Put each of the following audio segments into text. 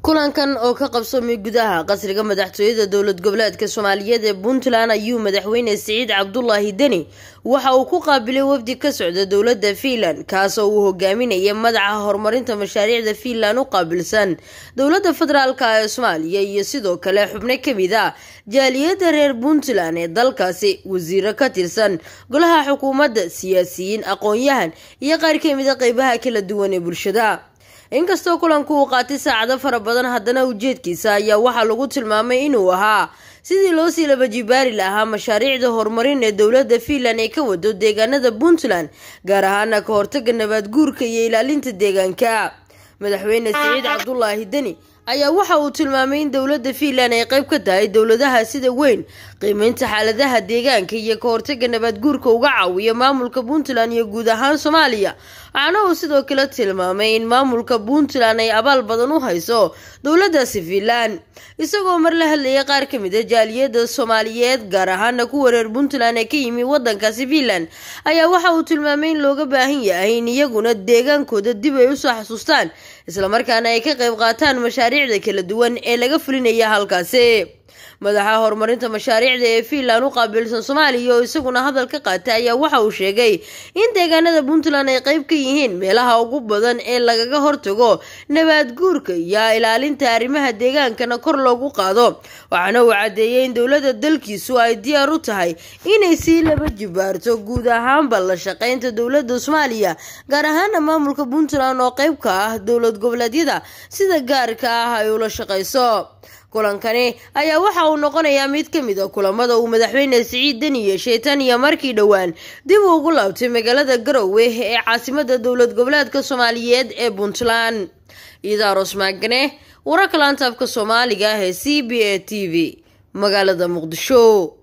kulankan oo ka qabsoomay gudaha qasriga madaxtooyada dowlad goboleedka soomaaliyeed ee puntland ayuu madaxweyne siciid cabdulaahi deni waxa uu ku qaabilay wafdi ka socda dowladda fiinland kaasoo uu hogaaminaya madaxa horumarinta mashaariicda fiinland u qaabilsan dowladda federaalka ee soomaaliya iyo sidoo kale xubno kamid a jaaliyadda reer puntland ee dalkaasi wasiiro ka tirsan golaha xukuumadda siyaasiyiin aqoon-yahan iyo qaar kamid a qeybaha kala duwan ee bulshada inkastoo kulanku uu qaatay saacado fara badan haddana ujeedkiisa ayaa waxaa lagu tilmaamay inuu ahaa sidii loo sii labajibaari lahaa mashaariicda horumarin ee dowladda fiinland ay ka wado deegaanada puntland gaar ahaana ka hortaga nabaad guurka iyo ilaalinta deegaanka madaxweyne siciid cabdulaahi deni ayaa waxa uu tilmaamay in dowladda fiinland ay qayb ka tahay dowladaha sida weyn qiimeynta xaaladaha deegaanka iyo ka hortaga nabaad guurka uga caawiya maamulka puntland iyo guud ahaan soomaaliya waxaana uu sidoo kale tilmaamay in maamulka puntland ay abaal badan u hayso dowladaasi fiinland isagoo mar la hadlayay qaar kamid a jaaliyada soomaaliyeed gaar ahaana kuwa reer puntland ee ka yimi wadankaasi fiinland ayaa waxa uu tilmaamay in looga baahan yahay in iyaguna deegaankooda dib ay usoo xasuustaan islamarkaana ay ka qayb qaataan mashaariicda kala duwan ee laga fulinaya halkaasi madaxa horumarinta mashaariicda ee fiinland u qaabilsan soomaaliya oo isaguna hadal ka qaatay ayaa waxa uu sheegay in deegaanada puntland ay qayb ka yihiin meelaha ugu badan ee lagaga hortago nabaad guurka iyo ilaalinta arrimaha deegaankana kor loogu qaado waxaana uu caddeeyay in dowladda dalkiisu ay diyaar u tahay inay sii laba jibaarto guud ahaanba la shaqeynta dowladda soomaaliya gaar ahaana maamulka puntland oo qayb ka ah dowlad goboleedyada sida gaarka ah ay ula shaqeyso kulankani ayaa waxa uu noqonayaa mid ka mid a kulamada uu madaxweyne siciid deni yeeshay tan iyo markii dhowaan dib uu ugu laabtay magaalada garowe ee caasimada dowlad goboleedka soomaaliyeed ee puntland iidaaros maagane wararka laantaabka soomaaliga ah ee c b a t v magaalada muqdisho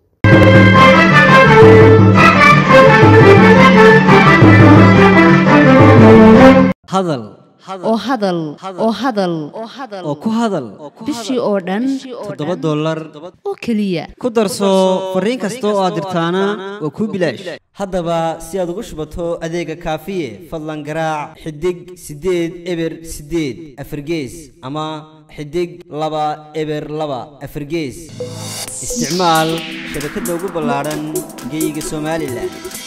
hadal oo hadal oo hadal oo ku hadal bishii oo dhan toddoba dollar oo keliya ku darso fariin kasta oo aad dirtaana waa kuu bilaash haddaba si aad ugu shubato adeega kaafiye fadlan garaac xidig siddeed eber siddeed afargees ama xidig laba eber laba afargees isticmaal shabakadda ugu ballaadhan geyga somalilan